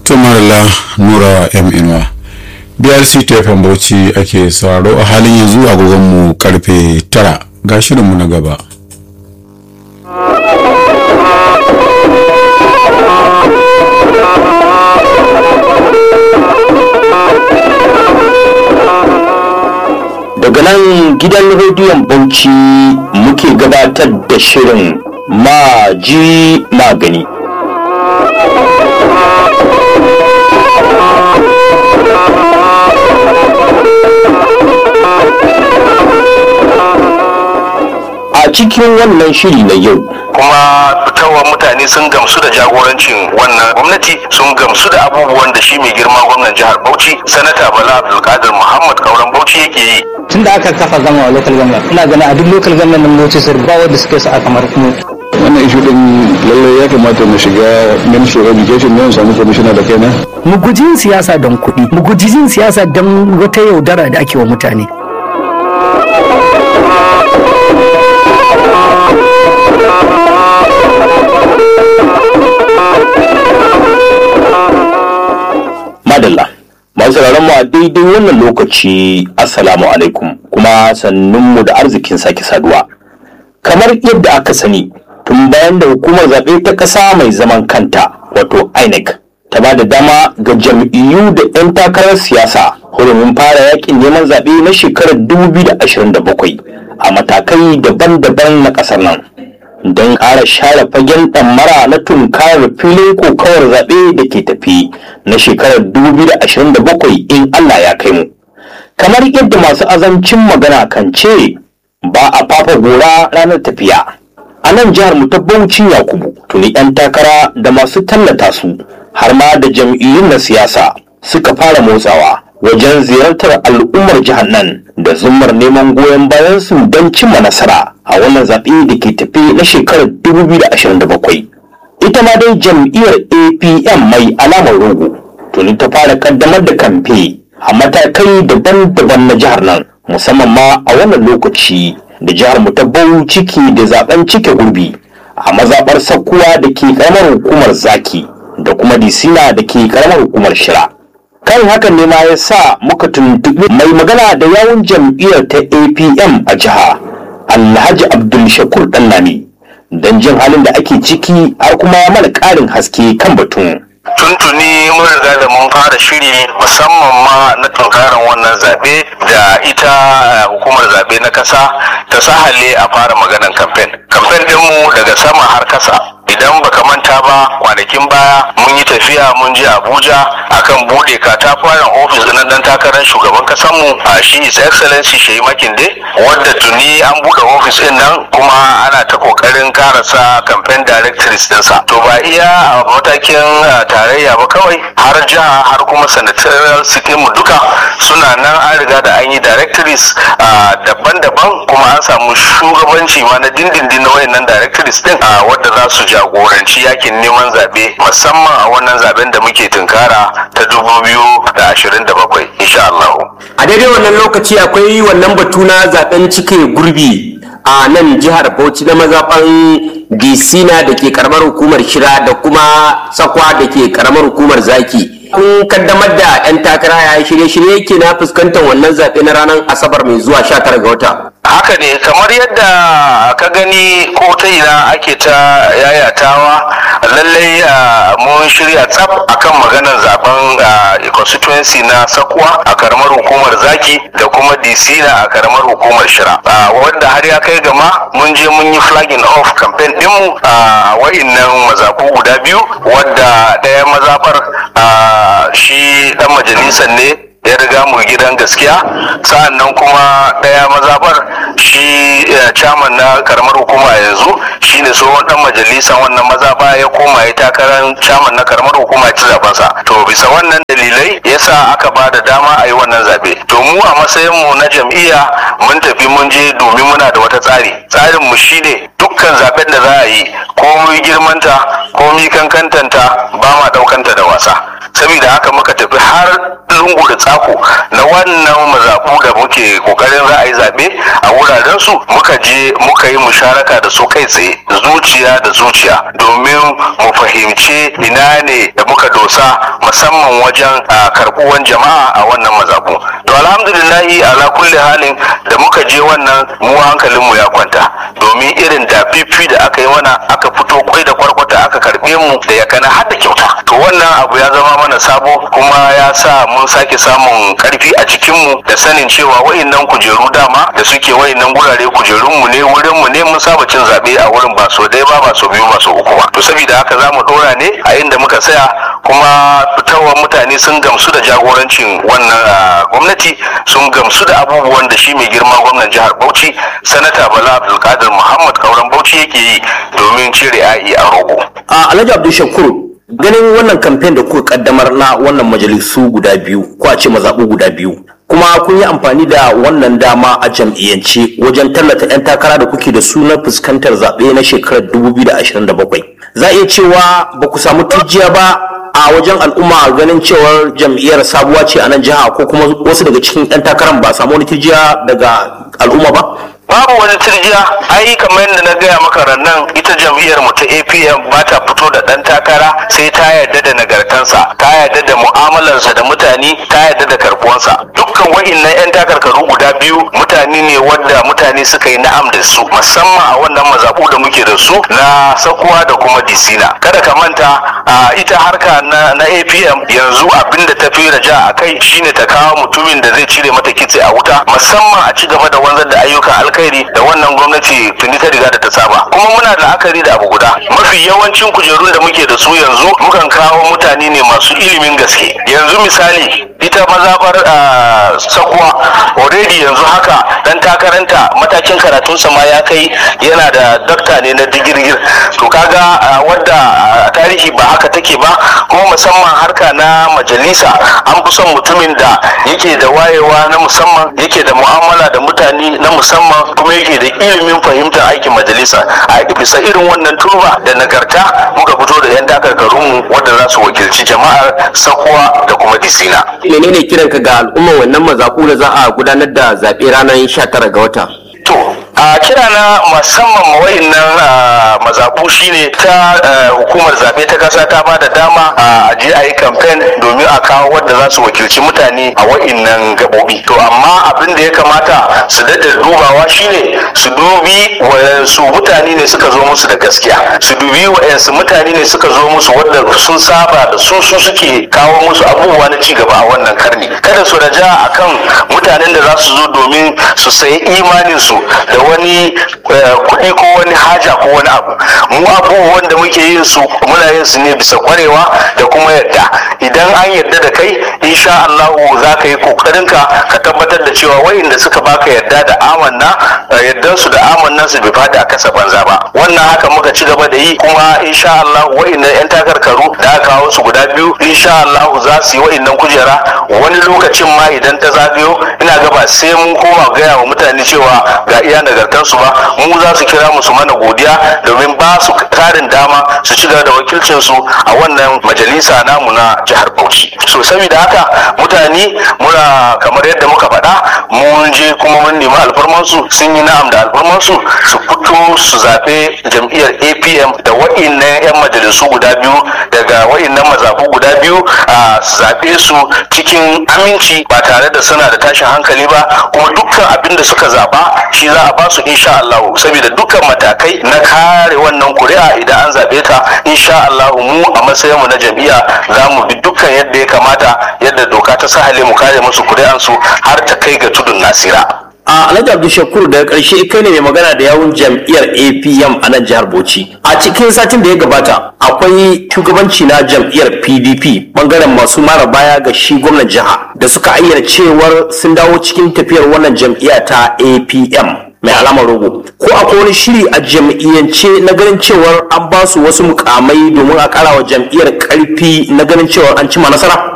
tumarla nura m inuwa brc tfm bauchi ake sauraro a halin yanzu agogonmu karfe tara ga shirinmu na gaba daga nan gidan rediyon bauchi muke gabatar da shirin maji magani a cikin wannan shiri na yau kuma fitowar mutane sun gamsu da jagorancin wannan gwamnati sun gamsu da abubuwan da shi mai girma gwamnan jihar bauchi sanata bala abdulkadir muhammad kauran bauchi yake yi tun da aka kafa gama a local government ina ganin a duk local government nan bauchi sir ba wanda suke sa kamar mu wannan ishu din lallai ya kamata mu shiga ministry of education ne mu samu commissioner da kaina mu guji yin siyasa don kuɗi mu guji yin siyasa don wata yaudara da ake wa mutane madalla masu mu a daidai wannan lokaci assalamu alaikum kuma sannunmu da arzikin sake saduwa kamar yadda aka sani tun bayan da hukumar zaɓe ta ƙasa mai zaman kanta wato inec ta ba da dama ga jam'iyyu da 'yan takarar siyasa hurumin fara yakin neman zaɓe na shekarar 2027 a matakai daban-daban na ƙasar nan don ƙara share fagen ɗammara na tunkarar filin kokawar zaɓe da ke tafi na shekarar 2027 in Allah ya kai mu. Kamar yadda masu azancin magana kan ce ba a fafa gora ranar tafiya. A nan jihar mu ta Bauchi Yakubu tuni 'yan takara da masu tallata su har ma da jam'iyyun na siyasa suka fara motsawa wajen ziyartar al'ummar jihar nan da zumar neman goyon bayan su don cimma nasara a wannan zaɓe da ke tafi na shekarar 2027 ita ma dai jam'iyyar apm mai alamar rogo tuni ta fara kaddamar da kamfe a matakai daban-daban na jihar nan musamman ma a wannan lokaci da jihar mu ta bau ciki da zaben cike gurbi a mazaɓar sakkuwa da ke karamar hukumar zaki da kuma disina da ke karamar hukumar shira kan hakan ne ma ya sa muka tuntuɓi mai magana da yawun jam'iyyar ta apm a jiha alhaji abdul shakur ɗanlami don jin halin da ake ciki har kuma mana ƙarin haske kan batun tuntuni mun riga da mun fara shiri musamman ma na tunkarar wannan zaɓe da ita eh, hukumar zaɓe na ƙasa ta sahale a fara maganan kamfen kamfen ɗinmu daga sama har kasa idan baka manta ba kwanakin baya mun yi tafiya mun je abuja akan bude katafaren ofis na dan takarar shugaban kasanmu a shi his excellency shehi makinde wadda tuni an bude ofis din nan kuma ana ta kokarin karasa campaign directories dinsa to ba iya a matakin uh, tarayya ba kawai har jiha har kuma senatorial city mu duka suna nan an riga da an yi directories uh, daban-daban kuma an samu shugabanci ma na dindindin na wayannan directories din uh, wadda za su jagoranci yakin neman zaɓe musamman a wannan zaben da muke tunkara ta 2027 insha Allah. a daidai wannan lokaci akwai wannan batu na zaben cike gurbi a nan jihar bauchi na mazaɓan disina da ke karamar hukumar shira da kuma sakwa da ke karamar hukumar zaki kun kaddamar da 'yan takara ya shirye-shirye yake na fuskantar wannan zaɓe na ranar asabar mai zuwa 19 ga wata haka ne kamar yadda ka gani ko ta ina ake ta yayatawa lallai ah, mun shirya tsaf akan maganar zaben ah, constituency na sakuwa a karamar hukumar zaki da kuma disina a karamar hukumar shira Ah, wanda har ya kai gama mun je mun yi flagging off campaign dinmu a wa'innan mazafu guda biyu wadda ɗaya mazafar ah, shi dan majalisar ne ya riga mu gidan gaskiya sa'annan kuma ɗaya mazabar shi eh, chairman na karamar hukuma yanzu shine tsohon dan majalisan wannan mazaba ya koma ya takarar chairman na karamar hukuma ci zabansa to bisa wannan dalilai yasa aka ba da dama a yi wannan zabe to mu a matsayin mu na jam'iyya mun tafi mun je domin muna da wata tsari tsarin mu shine dukkan zaben da za a yi komai girmanta komai kankantanta ba ma daukanta da wasa saboda haka muka tafi har lungu da tsako na wannan mazaɓu da muke kokarin za a yi zaɓe a wuraren su muka je muka yi musharaka da su kai tsaye zuciya da zuciya domin mu fahimci ina ne da muka dosa dosa musamman wajen ah, karɓuwan jama'a a wannan mazaɓu to alhamdulillahi ala kulli halin da muka je wannan mu hankalinmu ya kwanta domin irin da fifi da aka yi mana aka fito kwai da kwarkwata aka karɓe mu da ya kana har da kyauta to wannan abu ya zama mana sabo kuma ya sa mun sake samun karfi a jikinmu da sanin cewa wa'innan kujeru dama da suke wa'innan gurare kujerunmu ne wurinmu ne mun saba cin zaɓe a wurin ba so ɗaya ba ba so biyu ba so uku ba to saboda haka za mu ɗora ne a inda muka tsaya kuma fitowar mutane sun gamsu da jagorancin wannan ah, gwamnati sun gamsu da abubuwan da shi mai girma gwamnan jihar bauchi sanata bala abdulkadir muhammad kauran bauchi yake yi domin cire ai a rogo a alhaji abdul shakur ganin wannan kamfen da kuka kaddamar na wannan majalisu guda biyu ko a ce mazaɓu guda biyu kuma kun yi amfani da wannan dama a jam'iyyance wajen tallata 'yan takara da kuke da su na fuskantar zaɓe na shekarar 2027 za a iya cewa ba ku samu turjiya ba a wajen al'umma ganin cewar jam'iyyar sabuwa ce a nan jiha ko kuma wasu daga cikin 'yan takarar ba samu wani turjiya daga al'umma ba babu wani tirjiya ai kamar yadda na gaya maka rannan ita jam'iyyar mu ta apm ba ta fito da dan takara sai ta yarda da nagartansa ta yarda da mu'amalarsa da mutane ta yarda da karbuwansa dukkan wa'innan yan takarkaru guda biyu mutane ne wadda mutane suka yi na'am da su musamman a wannan mazaɓu da muke da su na sakuwa da kuma disina kada ka manta a ita harka na, na apm yanzu abin da ta fi raja a kai shine ta kawo mutumin da zai cire mata kitse a wuta musamman a ci gaba da wanzar da ayyukan alkhairi da wannan gwamnati tuni ta riga da ta saba kuma muna da la'akari da abu guda mafi yawancin kujerun da muke da su yanzu mukan kawo mutane ne masu ilimin gaske yanzu misali ita mazabar ah, sakuwa already yanzu haka dan takaranta matakin karatunsa ma ya kai yana da dakta ne na digirgir to kaga ah, wadda a tarihi ba haka take ba kuma musamman harka na majalisa an fi son mutumin da yake da wayewa na musamman yake da mu'amala da mutane na musamman kuma yake da ilimin fahimtar aikin majalisa a bisa irin wannan turba da nagarta muka fito da 'yan takarkarunmu wadda za su wakilci jama'ar sakuwa da kuma disina menene kiranka ga al'umma wannan mazaɓu da za a gudanar da zaɓe ranar 19 ga wata to a kira na musamman ma wa'innan ah, mazaɓu shine ta ah, hukumar zaɓe ta ƙasa ta ba da dama a je a yi kamfen domin a kawo wadda za su wakilci mutane a wa'innan gaɓoɓi to amma abin da ya kamata su daɗa dubawa shine su dubi wayansu mutane ne suka zo musu da gaskiya su dubi wayansu mutane ne suka zo musu wadda sun saba da su su suke kawo musu abubuwa na cigaba a wannan karni kada su raja akan mutanen da za su zo domin su sayi imaninsu da wani eh, kuɗi ko wani haja ko wani abu mu abubuwan da muke yin su muna yin su ne bisa kwarewa da kuma yadda idan an yadda da kai insha Allah za ka yi kokarinka ka tabbatar da cewa wayanda suka baka yadda da amanna eh, yaddan su da amannan su bai fadi a kasa banza ba wannan haka muka ci gaba da yi kuma insha Allah wayanda yan takarkaru da aka kawo su guda biyu insha Allah za su yi wayannan kujera wani lokacin ma idan ta zagayo ina ga ba sai mun koma gaya wa mutane cewa ga iya nagartarsu ba mu za su kira mu su mana godiya domin ba su tarin dama su ci gaba da wakilcinsu a wannan majalisa namu na jihar Bauchi so saboda haka mutane muna kamar yadda muka faɗa mun je kuma mun nemi alfarmansu sun yi na'am da alfarmansu su fito su zaɓe jam'iyyar APM da wa'innan 'yan majalisu guda biyu daga wa'innan mazaɓu guda biyu a su zaɓe su cikin aminci ba tare da suna da tashin hankali ba kuma dukkan abin da suka zaɓa shi za a ba su insha Allah saboda dukkan matakai na kare wannan kuri'a idan an zaɓe ta insha Allah mu a matsayin mu na jam'iyya za mu bi dukkan yadda ya kamata yadda doka ta sahale mu kare musu kuri'ansu har ta kai ga tudun nasira a alhaji abdul shakur daga karshe kai ne mai magana da yawun jam'iyyar apm a nan jihar bauchi a cikin satin da ya gabata akwai shugabanci na jam'iyyar pdp bangaren masu mara baya ga shi gwamnan jiha da suka ayyana cewar sun dawo cikin tafiyar wannan jam'iyya ta apm mai alamar rogo ko akwai wani shiri a jam'iyyance na ganin cewar an ba su wasu mukamai domin a kara wa jam'iyyar karfi na ganin cewar an cima nasara eh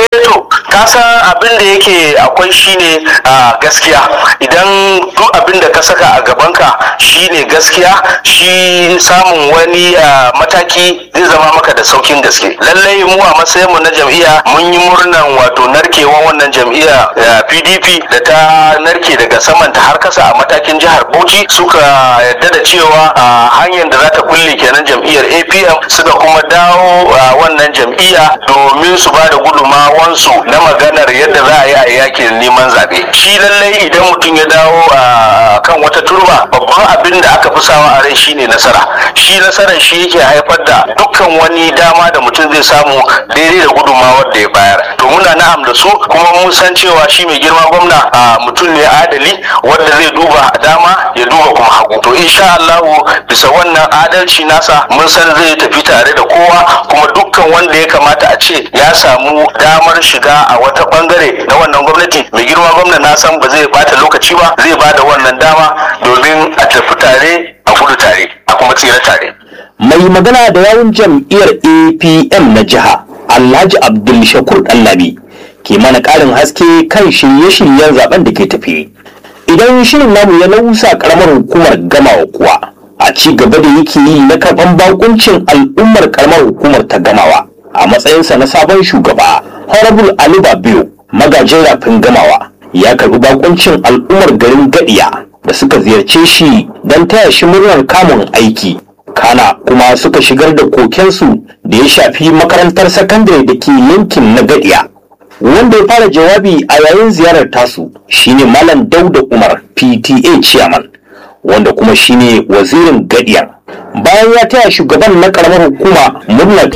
eh to ka san abin da yake akwai shine a gaskiya idan duk abin da ka saka a gabanka shine gaskiya shi samun wani ah, mataki zai zama maka da saukin gaske lallai mu a matsayin mu na jam'iyya mun yi murnan wato narkewan wannan jam'iyya ah, PDP da ta narke daga saman ta har kasa a matakin jihar Bauchi suka yadda da cewa a hanyar da za ta kulle kenan jam'iyyar APM suka kuma dawo a wannan jam'iyya domin su ba da gudunmawansu na maganar yadda za a yi a yakin neman zaɓe shi lallai idan mutum ya dawo a kan wata turba babban abin da aka fi sawa a rai shine nasara shi nasarar shi yake haifar da dukkan wani dama da mutum zai samu daidai da gudunmawar da ya bayar to muna na'am da su kuma mun san cewa shi mai girma gwamna a mutum ne adali wanda zai duba dama ya duba kuma hagu to insha Allahu bisa wannan adalci nasa mun san zai tafi tare da kowa kuma dukkan wanda ya kamata a ce ya samu damar shiga a wata bangare na wannan gwamnati mai girma gwamna na san ba zai bata lokaci ba zai bada wannan dama domin a tafi tare a gudu tare a kuma tsira tare mai magana da yawun jam'iyyar apm na jiha alhaji abdul shakur ɗanlami ke mana ƙarin haske kan shirye-shiryen zaben da ke tafi idan shirin namu ya lausa ƙaramar hukumar gamawa kuwa a ci gaba da yake yi na karɓan bakuncin al'ummar ƙaramar hukumar ta gamawa a matsayinsa na sabon shugaba honorable ali babiyo magajin rafin gamawa ya karɓi bakuncin al'ummar garin gadiya da suka ziyarce shi don taya shi murnar kamun aiki kana kuma suka shigar da kokensu da ya shafi makarantar sakandare da ke yankin na gadiya wanda ya fara jawabi a yayin ziyarar tasu shine malam dauda umar pta chairman wanda kuma shine wazirin gadiya bayan ya taya shugaban na karamar hukuma murnar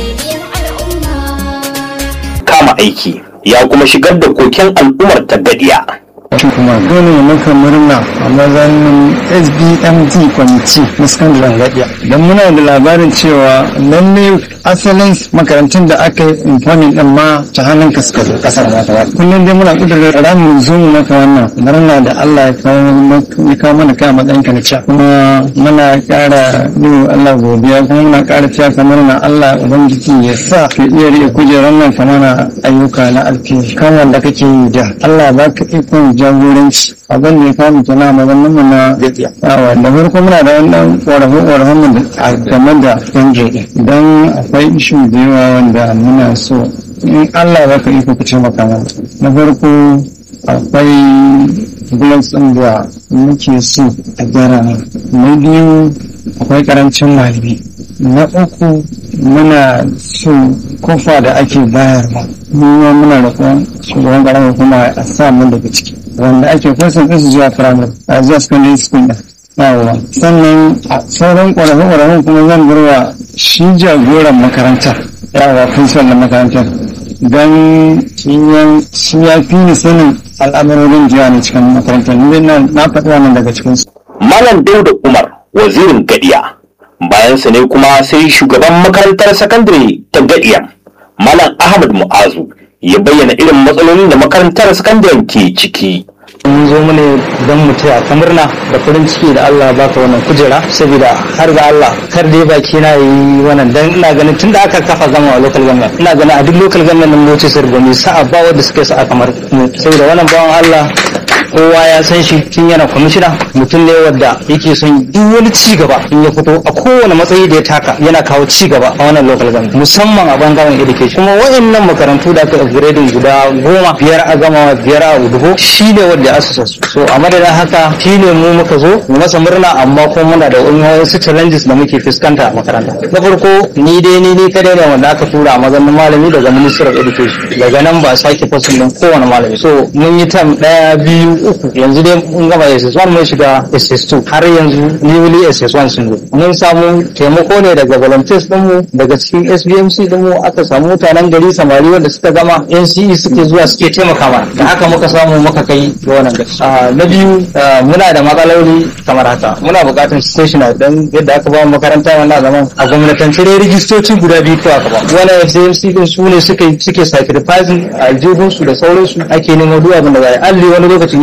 kama aiki ya kuma shigar da koken al'ummar ta gadiya kuma dole ne maka murna a mazaunin sbmd kwamiti na sakandaren gaɗiya don muna da labarin cewa lalle asalin makarantun da aka yi infamin din ma ta hannun ka suka zo kasar mata kullum dai muna kudurin ramin zo mu maka wannan murna da allah ya kawo mana kai a matsayin ka na ciya kuma muna ƙara yi allah godiya kuma muna ƙara ciya ka murna allah ubangiji ya sa ka iya riƙe kujerar nan ka mana ayyuka na alfi kan wanda kake yi da allah ba ka ikon jagoranci abin da ya kawo kenan a maganin mu na yawa da farko muna da wannan ƙorafe-ƙorafen mu a game da yan idan akwai ishu da yawa wanda muna so in Allah baka iko ku ce maka mana na farko akwai blocks ɗin da muke so a gyara nan na biyu akwai karancin malami na uku muna so kofa da ake bayarwa mu muna da kuma shugaban karamar kuma a sa mun daga ciki wanda ake kwasan ɗinsu zuwa firamare a zuwa secondary school ɗin yawa sannan a sauran ƙwararren kuma zan barwa shi jagoran makarantar yawa principal na makarantar don shi ya fi ni sanin al'amarorin jiya ne cikin makarantar ni na na faɗi wannan daga cikin su malam dauda umar wazirin gadiya bayansa ne kuma sai shugaban makarantar sakandare ta gadiya malam ahmad mu'azu ya bayyana irin matsalolin da makarantar sakandaren ke ciki mun zo mu ne don mu taya ka murna da farin ciki da Allah ya baka wannan kujera saboda har ga Allah kar dai baki na yi wannan dan ina ganin tunda aka kafa gama a local government ina ganin a duk local government nan moce sir gani sa'a ba wanda suka sa'a kamar mu saboda wannan bawan Allah kowa ya san shi tun yana kwamishina mutum ne wadda yake son duk wani ci gaba in ya fito a kowane matsayi da ya taka yana kawo ci gaba a wannan local government musamman a bangaren education kuma wayannan makarantu da aka upgrading guda goma biyar a gama biyar a udugo shi ne wanda ya asusa su so a madadin haka shi ne mu muka zo mu masa murna amma kuma muna da wasu challenges da muke fuskanta a makaranta na farko ni dai ni ni kadai ne wanda aka tura a mazannin malami daga ministry of education daga nan ba a sake fasin din kowane malami so mun yi tam daya biyu uku yanzu dai mun gama SS1 mun shiga SS2 har yanzu newly SS1 sun zo mun samu taimako ne daga volunteers dinmu daga cikin SBMC dinmu aka samu mutanen gari samari wanda suka gama NCE suke zuwa suke taimaka mana da haka muka samu muka kai ga wannan gaci na biyu muna da matsaloli kamar haka muna buƙatar stationery don yadda aka ba mu makaranta wannan zaman a gwamnatance dai rigistoci guda biyu ko aka ba wannan FCMC din su ne suke suke sacrificing a aljihunsu da sauransu ake nemo duk abin da za a yi alli wani lokacin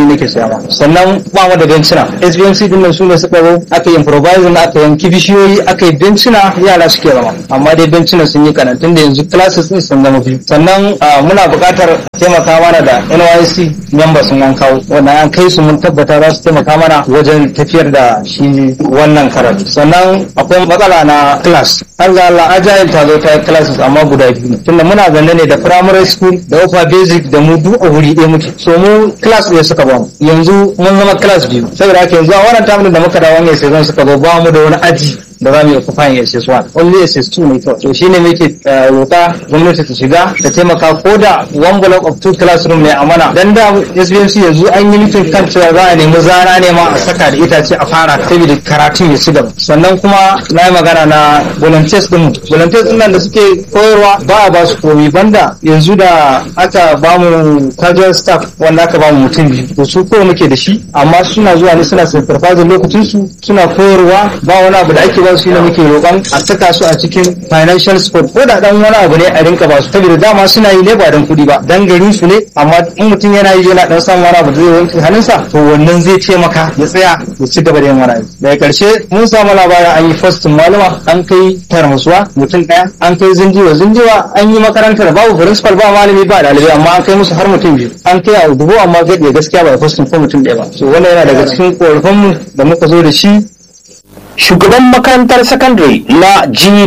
nake saya ma sannan ba mu da bencina SBMC din nan su ne suka zo aka yi improvising aka yanki bishiyoyi aka yi bencina yara suke zama amma dai bencina sun yi kanan tunda yanzu classes din sun zama biyu sannan muna buƙatar taimaka mana da NYC members sun an kawo wannan an kai su mun tabbata za su taimaka mana wajen tafiyar da shi wannan karatu sannan akwai matsala na class har ga Allah agile ta zo ta yi classes amma guda biyu ne tunda muna zanne ne da primary school da upper basic da mu duk a wuri ɗaya muke so mu class ɗaya suka ba mu yanzu mun zama class biyu saboda haka yanzu a wannan tamin da muka dawo wannan season suka zo ba mu da wani aji da za mu yi occupying SS1 only SS2 ne kawai to shine muke roƙa gwamnati ta shiga ta taimaka ko da one block of two classroom ne a mana dan da SBMC yanzu an yi mutum kan cewa za a nemi zana ne ma a saka da itace a fara saboda karatun ya ci gaba sannan kuma na yi magana na volunteers din volunteers din nan da suke koyarwa ba a ba su komi banda yanzu da aka ba mu casual staff wanda aka ba mu mutum biyu to su ko muke da shi amma suna zuwa ne suna sacrifice lokacin su suna koyarwa ba wani abu da ake ba su ne muke roƙon a saka su a cikin financial support ko da dan wani abu ne a rinka ba su saboda dama suna yi ne ba dan kuɗi ba dan garin su ne amma in mutum yana yi yana dan samun wani abu da zai wanke hannunsa to wannan zai taimaka ya tsaya ya ci gaba da yin wani abu daga ƙarshe mun samu labarin an yi fastin malama an kai tarmasuwa mutum ɗaya an kai zinjiwa zinjiwa an yi makarantar babu principal ba malami ba ɗalibai amma an kai musu har mutum biyu an kai a dubu amma gaɗe gaskiya ba fastin ko mutum ɗaya ba so wannan yana daga cikin ƙorafinmu da muka zo da shi shugaban makarantar sakandare na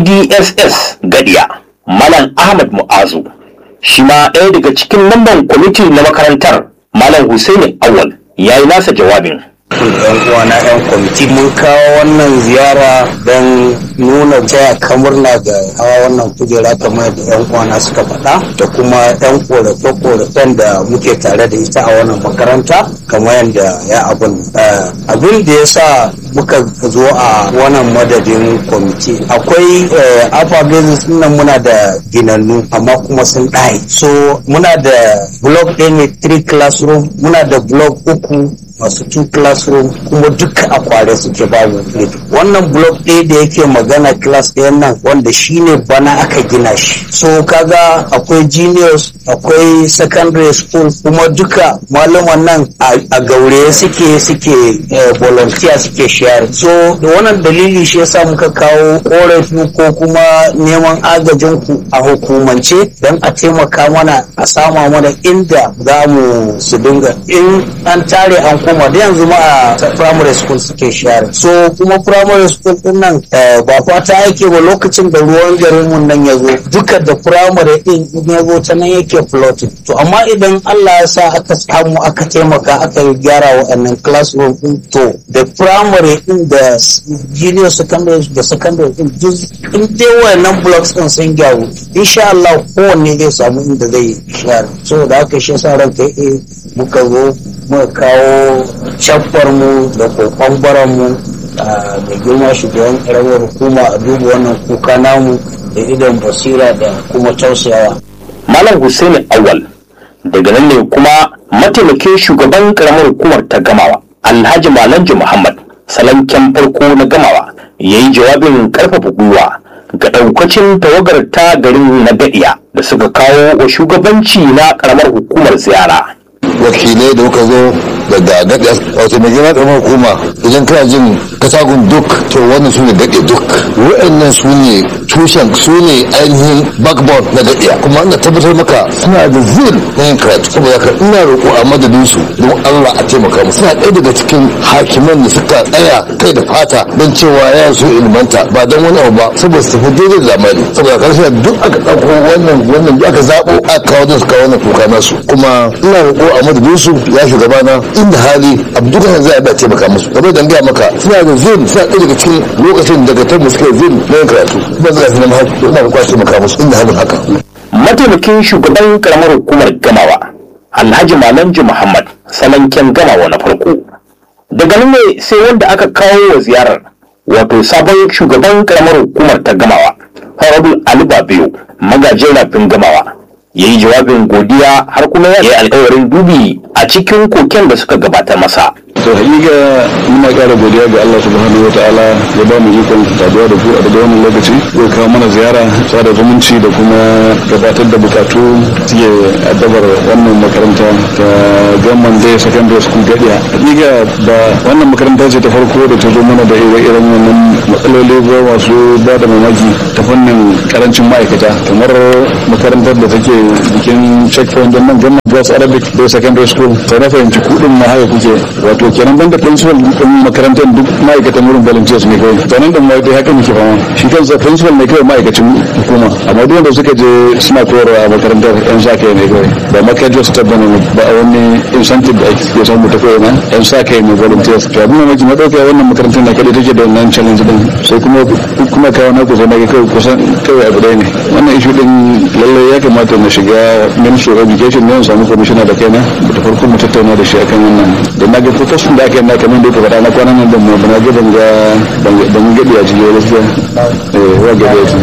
gdss gadiya malam ahmad mu'azu shi ma ɗaya daga cikin lamban kwamiti na makarantar malam Hussaini awal ya yi nasa jawabin yan uwana yan kwamiti mun kawo wannan ziyara don nuna taya kamurna ga hawa wannan kujera kamar da yan uwana suka faɗa da kuma yan korafe-korafen da muke tare da ita a wannan makaranta kamar yadda ya abin abin da ya sa muka zo a wannan madadin kwamiti akwai alpha business nan muna da ginannu amma kuma sun ɗaye so muna da block ɗaya ne three classroom muna da block uku masu two classroom kuma duka a kware suke babu wannan block ɗaya da yake magana class ɗayan nan wanda shine bana aka gina shi so kaga akwai juniors akwai secondary school kuma duka malaman nan a gaure suke suke volunteer suke share so da wannan dalili shi yasa muka kawo korafi ko kuma neman agajin ku a hukumance don a taimaka mana a sama mana inda za mu su dinga in an tare an koma da yanzu ma a primary school suke share so kuma primary school din nan ba fata ake ba lokacin da ruwan garin mun nan ya zo duka da primary din in ya zo ta nan yake floating to amma idan Allah ya sa aka samu aka taimaka aka gyara waɗannan classroom din to da primary din da junior secondary da secondary din duk in dai wayannan blocks din sun gyaru insha Allah kowanne zai samu inda zai share so da haka shi yasa ranka eh muka zo muka kawo shaffar mu da kokon baran mu da girma shugaban karamar hukuma a duba wannan kuka namu da idan basira da kuma tausayawa malam Hussaini awal daga nan ne kuma mataimakin shugaban karamar hukumar ta gamawa alhaji malanji muhammad salanken farko na gamawa ya yi jawabin karfafa gwiwa ga daukacin tawagar ta garin na gadiya da suka kawo wa shugabanci na karamar hukumar ziyara wakilai da kuka zo daga daɗe wato mai girma ƙaramar hukuma idan kana jin katagun duk to wannan su ne daɗe duk wa'annan su ne tushen su ne ainihin backbone na daɗe kuma ina tabbatar maka suna da zil na yin karatu saboda haka ina roƙo a madadin su don Allah a taimaka mu suna ɗaya daga cikin hakiman da suka tsaya kai da fata don cewa ya so ilmanta ba don wani abu ba saboda su tafi daidai da zamani saboda karshe duk aka ɗauko wannan wannan aka zaɓo aka kawo da su kawo wannan kuka nasu kuma ina roƙo a madadin su ya shugabana inda hali abdullahi za a ba taimaka musu kamar da gaya maka suna da zin suna ɗaya daga cikin lokacin daga tamu suka yi zin na yin karatu kuma za su zama haka ina roƙo a taimaka musu inda halin haka. mataimakin shugaban karamar hukumar gamawa alhaji malanji muhammad salanken gamawa na farko daga nan ne sai wanda aka kawo wa ziyarar wato sabon shugaban karamar hukumar ta gamawa honorable ali babiyo magajin rafin gamawa ya yi jawabin godiya har kuma ya yi alkawarin dubi a cikin koken da suka gabatar masa to hakika muna ƙara godiya ga Allah subhanahu wataala ya ba mu ikon saduwa da ku a daga wannan lokaci zai kawo mana ziyara sada zumunci da kuma gabatar da bukatu suke addabar wannan makaranta ta Gamman Day Secondary School Gadiya hakika ba wannan makaranta ce ta farko da ta zo mana da ire-iren wannan matsaloli ba masu ba da mamaki ta fannin karancin ma'aikata kamar makarantar da take bikin checkpoint don nan Gamman Girls Arabic Day Secondary School sai na fahimci kuɗin ma haka kuke wato kenan banda principal din makarantar duk ma'aikatan wurin volunteers ne kawai to nan da mu dai haka muke fama shi kansa principal ne kawai ma'aikacin hukuma amma duk wanda suka je suna koyarwa a makarantar yan sa kai ne kawai ba makarantar su tabbana ba a wani incentive da ake samu ta kawai nan yan sa kai ne volunteers to abin mamaki na dauka wannan makarantar na kadai take da wannan challenge din sai kuma kuma kawo na kusa na kawai kusan kawai abu ɗaya ne wannan issue din lallai ya kamata na shiga ministry of education ne samu commissioner da kaina da farko mu tattauna da shi akan wannan da na ga protestin da aka yi na kamar da ka faɗa na kwanan nan da mu na ga ban ga ban gaɗi a cikin gaskiya eh wa gaɗi a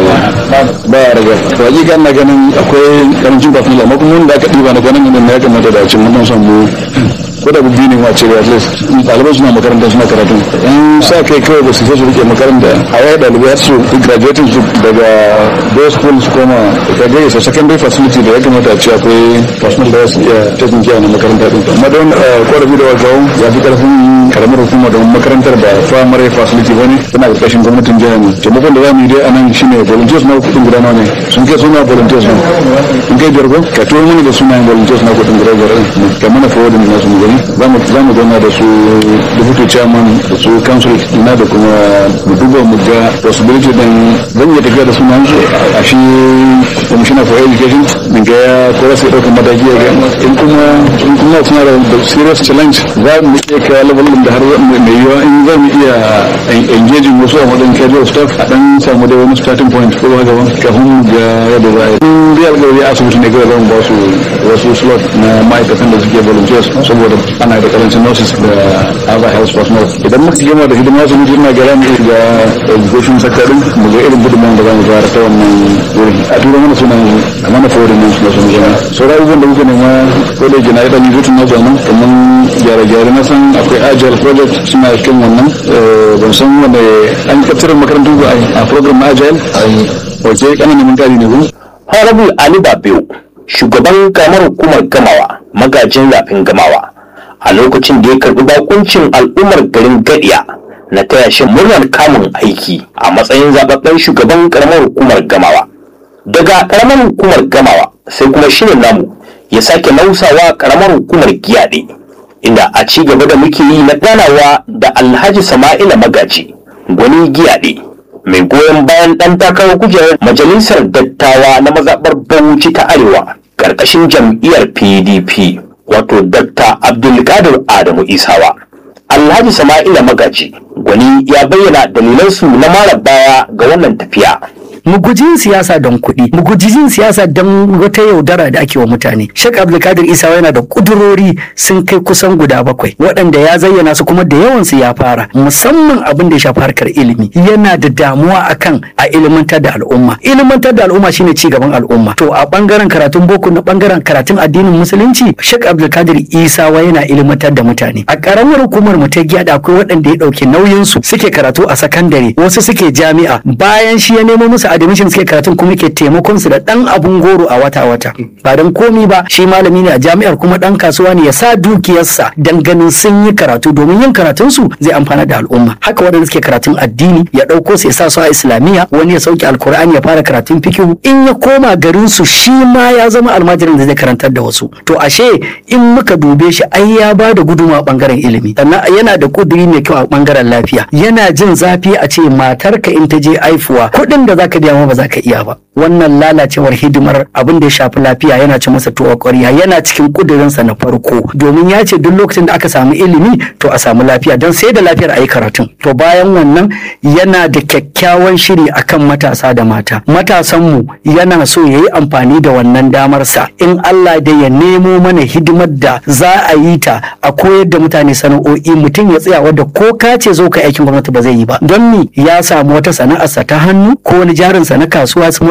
cikin ba ya raga to hakika ina ganin akwai karancin kafin amma kuma wanda aka ɗiba na kwanan nan ya kamata da cin mun san mu ko da biyu ne ma ce at least ɗalibai suna makaranta suna karatu in sa kai kawai ba su sai su rike makaranta a yaya ɗalibai har su graduating su daga day school su koma ka ga isa secondary facility da ya kamata a ce akwai personal da su iya taking care na makaranta din amma don korafi da wakawo ya fi karfin karamar hukuma da makarantar ba primary facility bane tana ƙarƙashin gwamnatin jiha ne taimakon da za mu yi dai a nan shine volunteers na kuɗin guda nawa ne sun kai suna volunteers ne in kai biyar ko ka tuwo mini da sunayen volunteers na kuɗin guda biyar ka mana forwarding na su mu gani za mu zauna da su deputy chairman da su council na da kuma mu duba mu ga possibility din zan iya tafiya da sunan su a shi commissioner for education min ga ya ko za su ɗauka mataki ya ga in kuma in kuma suna da serious challenge za mu iya kawo level din da har mai yiwuwa in za mu iya engaging wasu a matsayin casual staff a dan samu da wani starting point ko ba gaba kafin mu ga yadda za a yi in dai alƙawari asibiti ne kawai zan ba su wasu slot na ma'aikatan da suke volunteers saboda ana da karancin nurses da other health personnel idan muka gama da hidima su mutum na gara mu ga education sector din mu ga irin gudunmawar da za mu fara ta wannan wuri a tura mana sunan a mana forwardin nan suna sun gina sauran abubuwan da muka nema ko da yake na idan rubutun na zanen kamar gyare-gyare na san akwai agile project suna cikin wannan ban san wanda an kaftarar makarantu ba a program na agile wace kananan mun kari ne ko Honorable Ali Babiu, shugaban kamar hukumar gamawa, magajin rafin gamawa, a lokacin da ya karbi bakuncin al'ummar garin Gadiya na taya shi murnar kamun aiki a matsayin zababben shugaban karamar hukumar gamawa. Daga karamar hukumar gamawa sai kuma shirin namu ya sake nausawa karamar hukumar giyaɗe inda a ci gaba da muke yi na ganawa da Alhaji Sama'ila Magaji, gwani giyaɗe. mai goyon bayan ɗan takarar kujerar majalisar dattawa na mazaɓar bauchi ta arewa ƙarƙashin jam'iyyar pdp wato dr abdulkadir adamu isawa alhaji sama'ila magaji gwani ya bayyana dalilansu na mara baya ga wannan tafiya mu guji yin siyasa don kuɗi mu guji yin siyasa don wata yaudara da ake wa mutane shek abdulkadir isa yana da kudurori sun kai kusan guda bakwai waɗanda ya zayyana su kuma da yawan su ya fara musamman abin da ya shafi harkar ilimi yana da damuwa akan a ilimantar da al'umma ilimantar da al'umma shine ci gaban al'umma to a bangaren karatun boko na bangaren karatun addinin musulunci shek abdulkadir isa wa yana ilimantar da mutane a karamar hukumar mu ta giya da akwai waɗanda ya ɗauki nauyin su suke karatu a sakandare wasu suke jami'a bayan shi ya nemo musu admission suke karatun kuma ke taimakon su da dan abun goro a wata wata ba dan komi ba shi malami ne a jami'ar kuma dan kasuwa ne ya sa dukiyarsa dan ganin sun yi karatu domin yin karatun su zai amfana da al'umma haka waɗanda suke karatun addini ya ɗauko su ya sa su a islamiyya wani ya sauke alkur'ani ya fara karatun fikihu in ya koma garin su shi ma ya zama almajirin da zai karantar da wasu to ashe in muka dube shi ai ya ba da guduma a bangaren ilimi sannan yana da kuduri mai kyau a bangaren lafiya yana jin zafi a ce matarka in ta je aifuwa kuɗin da zaka biya ma ba za ka iya ba wannan lalacewar hidimar abin da ya shafi lafiya yana ci masa tuwa ƙwarya yana cikin kudurinsa na farko domin ya ce duk lokacin da aka samu ilimi to a samu lafiya don sai da lafiyar a yi karatun to bayan wannan yana da kyakkyawan shiri akan matasa da mata matasanmu yana so ya yi amfani da wannan damar sa in Allah da ya nemo mana hidimar da za a yi ta a koyar da mutane sana'o'i mutum ya tsaya wadda ko ka ce zo ka aikin gwamnati ba zai yi ba don ni ya samu wata sana'arsa ta hannu ko wani jarinsa na kasuwa small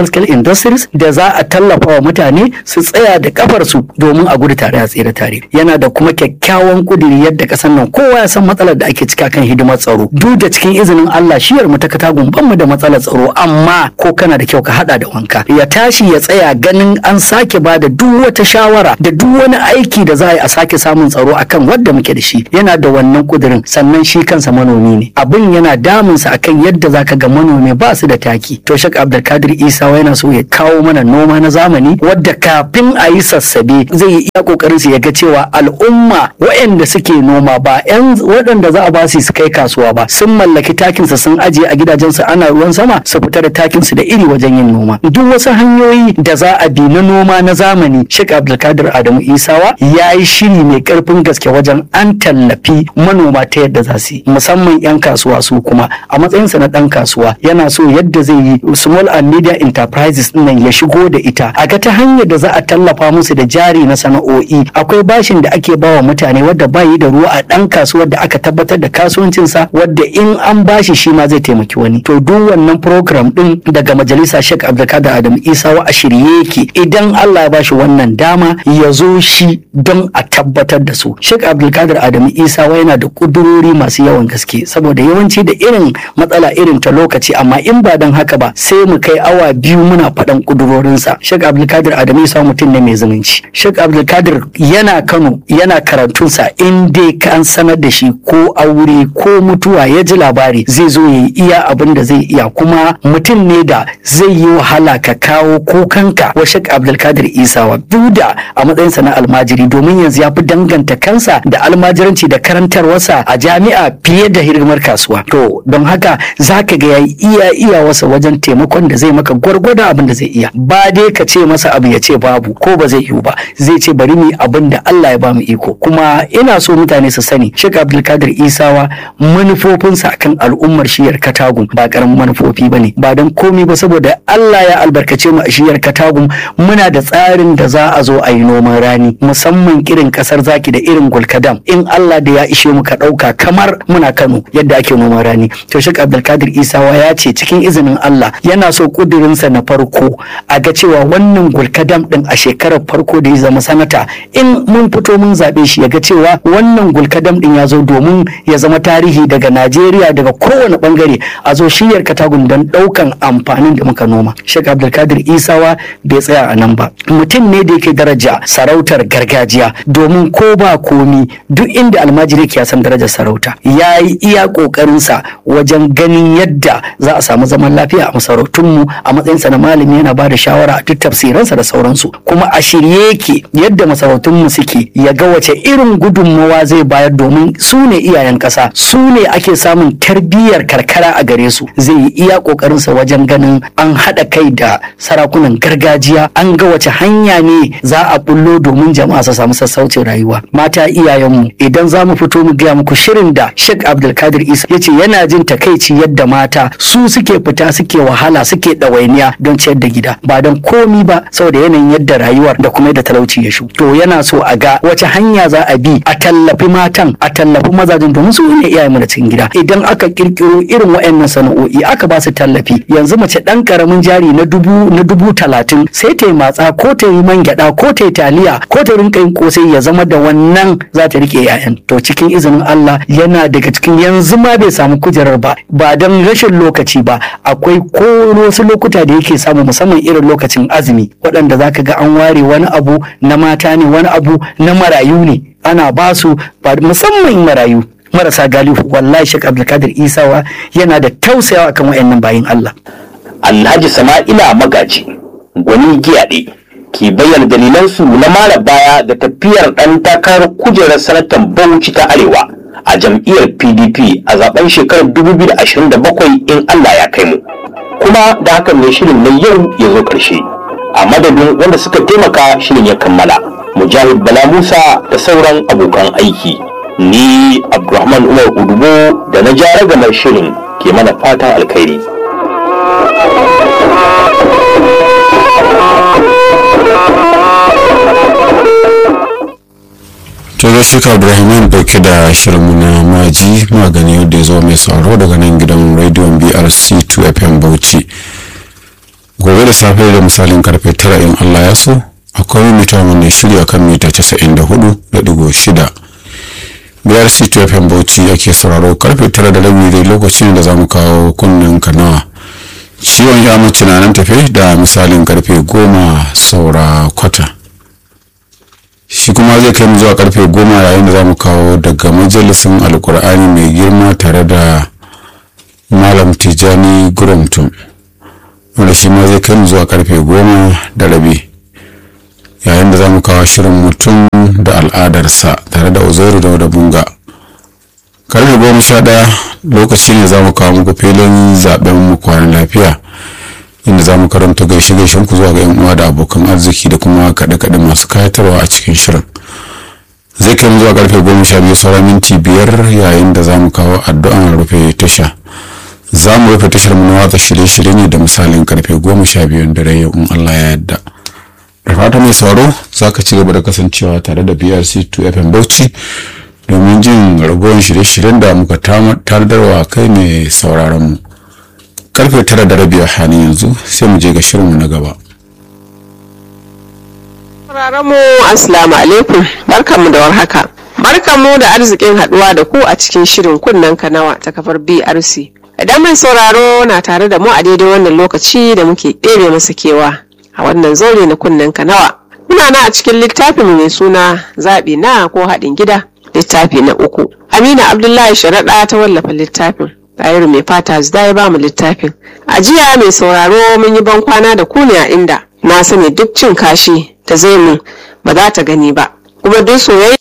scale industries da za a tallafa wa mutane su tsaya da kafarsu domin a gudu tare a tsere tare yana da kuma kyakkyawan kudiri yadda kasan nan kowa ya san matsalar da ake cika kan hidimar tsaro duk da cikin izinin Allah shiyar mu ta katagun ban mu da matsalar tsaro amma ko kana da kyau ka hada da wanka ya tashi ya tsaya ganin an sake ba da duk wata shawara da duk wani aiki da za a yi a sake samun tsaro akan wadda muke da shi yana da wannan kudirin sannan shi kansa manomi ne abin yana damunsa akan yadda zaka ga manomi ba su da taki to shak abdulkadir isa yana so ya kawo mana noma na zamani wadda kafin a yi sassabe zai yi iya kokarin su ya ga cewa al'umma waɗanda suke noma ba yan waɗanda za a ba su su kai kasuwa ba sun mallaki takin su sun ajiye a gidajensu ana ruwan sama su fita da takin su da iri wajen yin noma duk wasu hanyoyi da za a bi na noma na zamani shak abdulkadir adamu isawa ya yi shiri mai karfin gaske wajen an tallafi manoma ta yadda za su yi musamman 'yan kasuwa su kuma a matsayinsa na ɗan kasuwa yana so yadda zai yi small and media enterprises nan ya shigo da ita a ga ta hanyar da za a tallafa musu da jari na sana'o'i akwai bashin da ake bawa mutane wadda bayi da ruwa a ɗan kasuwar da aka tabbatar da kasuwancinsa wadda in an bashi shi ma zai taimaki wani to duk wannan program din daga majalisa Sheikh Abdulkadir Adam Isawa a shirye yake idan Allah ya bashi wannan dama ya zo shi don a tabbatar da su Sheikh Abdulkadir Adam Isawa yana da kudurori masu yawan gaske saboda yawanci da irin matsala irin ta lokaci amma in ba don haka ba sai mu kai awa biyu muna faɗan kudurorinsa Sheikh Abdulkadir Adam Isawa mutum ne mai zumunci Sheikh Abdulkadir yana Kano yana karatunsa in dai kan sanar da shi ko aure ko mutuwa ya ji labari zai zo ya iya abin da zai iya kuma mutum ne da zai yi wahala ka kawo kukanka wa Sheikh Abdulkadir Isawa duk da a matsayinsa na almajiri domin yanzu ya fi danganta kansa da almajiranci da karantarwarsa a jami'a fiye da hidimar kasuwa to don haka za ka ga yayi iya iya wasa wajen taimakon da zai maka gwargwadon abin da zai iya ba dai ka ce masa abu ya ce babu ko ba zai yiwu ba zai ce bari mu abin da Allah ya ba mu iko kuma ina so mutane su sani Sheikh Abdulkadir Isawa manufofinsa akan al'ummar shiyar Katagum ba karamin manufofi bane ba don komi ba saboda Allah ya albarkace mu a shiyar Katagum muna da tsarin da za a zo a yi noman rani musamman irin kasar zaki da irin gulkadam in Allah da ya ishe mu ka ɗauka kamar muna Kano yadda ake noman rani to Sheikh Abdulkadir Isawa ya ce cikin izinin Allah yana so kudirinsa na farko a ga cewa wannan gulkadam din a shekarar farko da ya zama sanata in mun fito mun zaɓe shi ya ga cewa wannan gulkadam din ya zo domin ya zama tarihi daga Najeriya daga kowane bangare a zo shiyar katagun don ɗaukan amfanin da muka noma Sheikh Abdulkadir Isawa bai tsaya a nan ba mutum ne da yake daraja sarautar gargajiya domin ko ba komi duk inda almajiri ke san darajar sarauta ya yi iya ƙoƙarinsa wajen ganin yadda za a samu zaman lafiya a masarautunmu a matsayinsa na malami yana ba da shawara a duk tafsiransa da sauransu kuma a shirye yake yadda masarautunmu suke ya ga wace irin gudunmawa zai bayar domin su ne iyayen ƙasa su ne ake samun tarbiyyar karkara a gare su zai yi iya ƙoƙarinsa wajen ganin an haɗa kai da sarakunan gargajiya an ga wace hanya ne za a bullo domin jama'a su samu sassaucin rayuwa mata iyayenmu idan za mu fito mu gaya muku shirin da Sheikh Abdulkadir Isa ya ce yana jin takaici yadda mata su suke fita suke wahala suke ɗawainiya don ciyar da gida ba don komi ba saboda yanayin yadda rayuwar da kuma yadda talauci ya shu to yana so a ga wace hanya za a bi a tallafi matan a tallafi mazajen domin su ne iyayenmu da cikin gida idan aka kirkiro irin waɗannan sana'o'i aka ba su tallafi yanzu mace ɗan karamin jari na dubu na dubu talatin sai ta yi matsa ko ta yi man gyaɗa ko ta yi taliya ko ta rinka yin kosai ya zama da wannan za ta rike 'ya'yan to cikin izinin Allah yana daga cikin yanzu ma bai samu kujerar ba ba don rashin lokaci ba akwai ko wasu lokuta da yake samu musamman irin lokacin azumi waɗanda za ka ga an ware wani abu na mata ne wani abu na marayu ne ana ba su musamman marayu marasa galihu wallahi Sheikh Abdulkadir Isawa yana da tausayawa kan wayannan bayin Allah Alhaji Sama'ila Magaji gwani giyaɗe ke bayyana dalilansu na mara baya da tafiyar ɗan takarar kujerar sanatan Bauchi ta Arewa a jam'iyyar PDP a zaben shekarar 2027 in Allah ya kai mu. Kuma da hakan ne shirin na yau ya zo ƙarshe. A madadin wanda suka taimaka shirin ya kammala. Mujahid Bala Musa da sauran abokan aiki. Ni Abdulrahman Umar Udubo da na jara gamar shirin ke mana fatan alkhairi. to gashi ka Abdulrahman dauke da shirinmu na maji magani yadda ya zo mai sauraro daga nan gidan rediyon BRC 2 FM Bauchi gobe da safe da misalin karfe tara in allah ya so akwai mita wanda shirya kan mita 94.6 biyar city fm bauchi ake sauraro karfe tara da rabi dai lokacin da za mu kawo kunnen kanawa ciwon ya mace na nan tafe da misalin karfe goma saura kwata shi kuma zai kai mu zuwa karfe goma yayin da za mu kawo daga majalisin alkur'ani mai girma tare da malam tijani gurumtum wanda shi ma zai kai mu zuwa karfe goma da rabi yayin da za mu kawo shirin mutum da al'adarsa tare da uzairu da bunga karfe goma sha ɗaya lokaci ne za mu kawo muku filin zaben mu kwanan lafiya inda za mu karanta gaishe gaishen ku zuwa ga yan uwa da abokan arziki da kuma kaɗe-kaɗe masu kayatarwa a cikin shirin zai kai mu zuwa karfe goma sha biyu sauran minti biyar yayin da za mu kawo addu'an rufe tasha za mu rufe tashar mu na watsa shirye-shirye ne da misalin karfe goma sha biyun dare yau in Allah ya yarda da fata mai sauro za ka ci gaba da kasancewa tare da brc 2 fm bauchi domin jin ragowar shirye-shiryen da muka tardarwa kai mai sauraron mu karfe tara da rabi a halin yanzu sai mu je ga shirinmu na gaba mu assalamu alaikum barkanmu da warhaka barkanmu da arzikin haduwa da ku a cikin shirin kunnen kanawa ta kafar brc idan mai sauraro na tare da mu a daidai wannan lokaci da muke ɗebe masa kewa a wannan zaure na kunnen kanawa muna na a cikin littafin mai suna zaɓi na ko haɗin gida littafi na uku amina abdullahi sharaɗa ta wallafa littafin Tayiru mai fata zida ya bamu littafin a jiya mai sauraro mun yi ban kwana da ku ne a inda na sani duk cin kashi ta zai mu ba za ta gani ba kuma duk soyayya